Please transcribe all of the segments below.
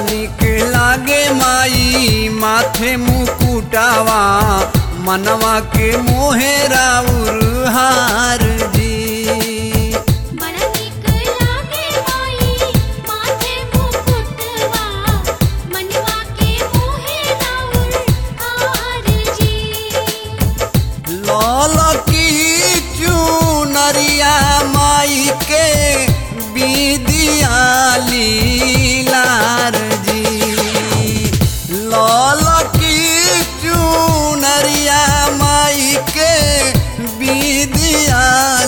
निक लागे माई माथे मुकुटावा मनवा के मोहे राउर हार जी बड़ा नीक लागे माई माथे मुकुटवा मनवा के मोहे राउर हार जी लाल की चुनरिया माई के बिदिया लीलार जी लाल की चुनरिया माई के बिदिया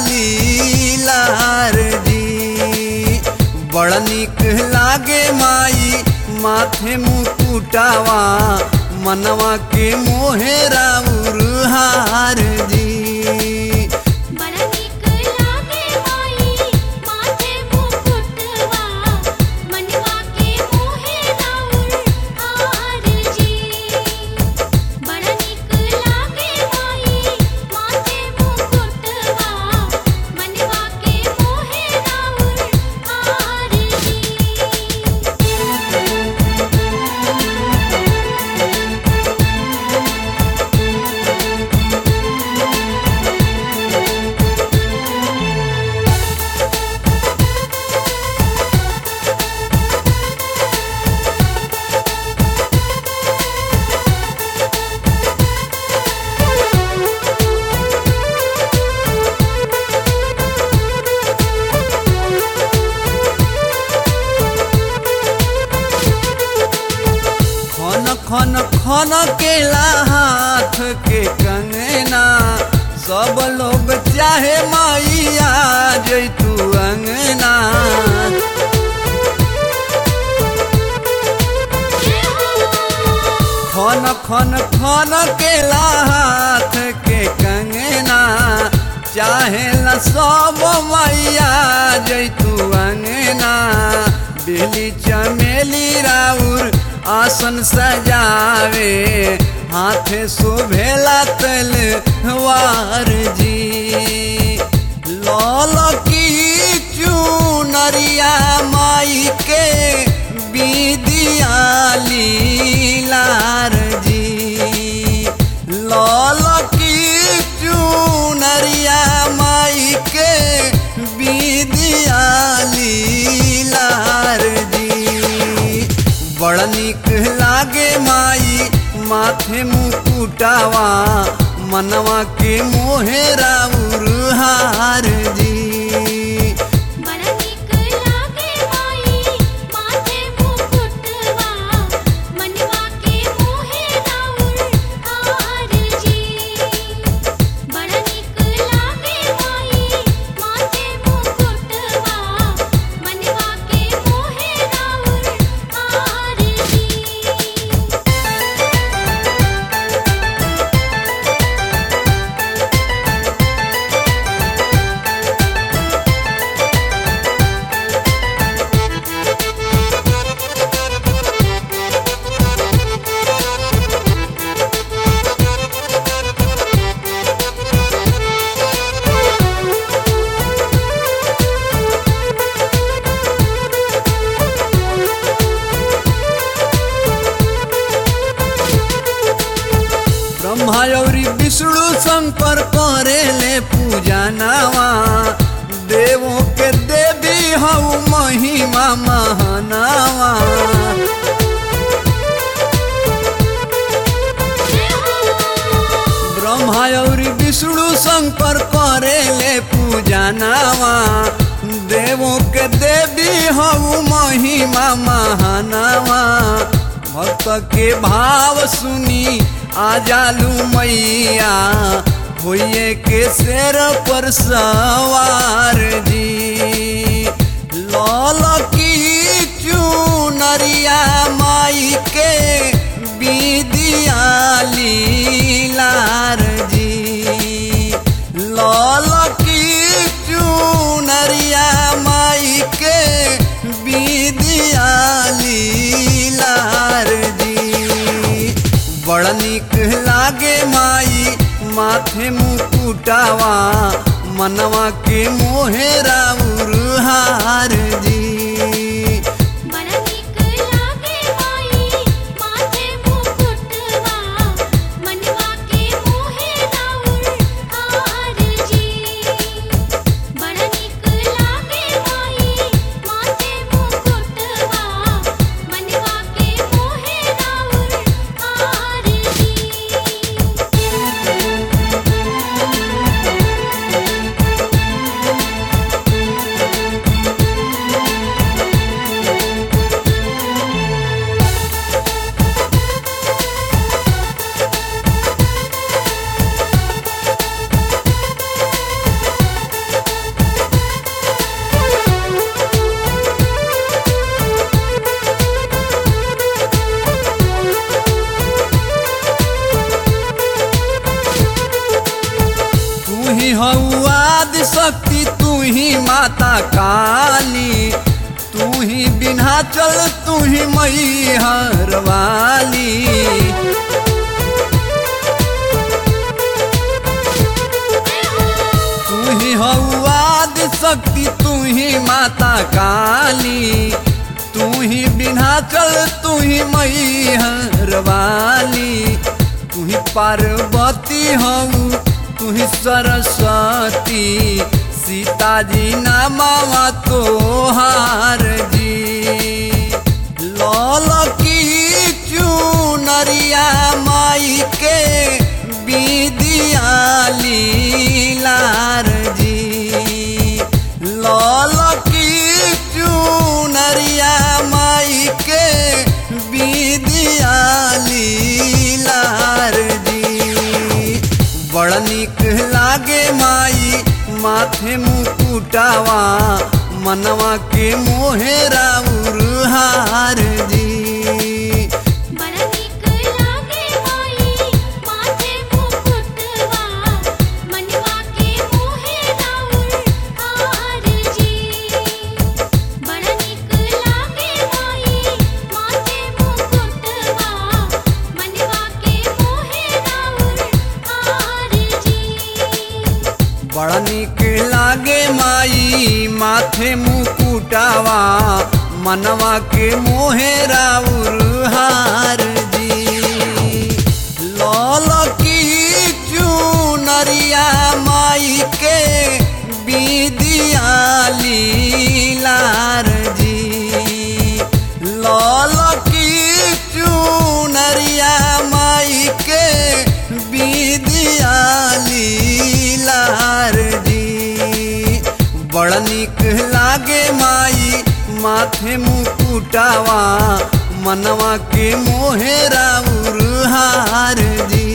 लीलार जी बड़ निक लागे माई माथे मुकुटावा मनवा के मोहे राउर हार जी बड़ा नीक लागे माई माथे मुकुटवा मनवा के मोहे राउर हार जी बड़ा नीक लागे माई माथे मुकुटवा मनवा के मोहे राउर हार जी खन खन खन केला हाथ के कंगना सब लोग चाहे मैया जैतू अंगना खन खन खन केला हाथ के कंगना चाहे न सब मैया जैतू अंगना बेली चमेली राउर आसन सजावे हाथे शोभेला तल वार जी लाल की चुनरिया माई के बिदिया लीलार जी लाल की चुनरिया माई के बिदिया लीलार जी बड़ निक लागे माई माथे मुकुटावा मनवा के मोहे राउर हार जी बड़ा नीक लागे माई माथे मुकुटवा मनवा के मोहे राउर हार जी बड़ा नीक लागे माई माथे मुकुटवा मनवा के मोहे राउर हार जी ब्रह्मा औरी विष्णु शंकर करेले पूजा नावा देवों के देवी हऊ महिमा महानावा ब्रह्मा औरी विष्णु शंकर करेले पूजा नावा देवों के देवी हऊ महिमा महानावा भक्त के भाव सुनी आ जालू मैया होइए के शेर पर सवार जी लाल की चुनरिया माई के बिदिया लीलार जी लाल की चुनरिया माई के बिदिया लीलार जी बड़ निक लागे माई माथे मुकुटावा मनवा के मोहे राउर हार जी बड़ा नीक लागे माता काली तू ही बिना चल तू ही मई हर वाली तू ही हौवाद शक्ति तू ही माता काली तू ही बिना चल तू ही मई हर वाली तू ही पार्वती हऊ तू ही सरस्वती सीता जी नामावा तोहार जी लाल की चुनरिया माई के बिदिया लीलार जी लाल की चुनरिया माई के बिदिया लीलार जी बड़ निक लागे माई माथे मुकुटावा मनवा के मोहेरा उरहार जी बड़ा नीक लागे माई माथे मुकुटवा मनवा के मोहे राउर हार जी बड़ा नीक लागे माई माथे मुकुटवा मनवा के मोहे राउर हार जी बड़ा निक लागे माई माथे मुकुटावा मनवा के मोहेरा उरहार जी लाल की चुनरिया माई के बिदिया लीलार जी लाल की चुनरिया माई के बिदिया लीलार जी बड़ निक लागे माई माथे मुकुटावा मनवा के मोहेरा उरहार जी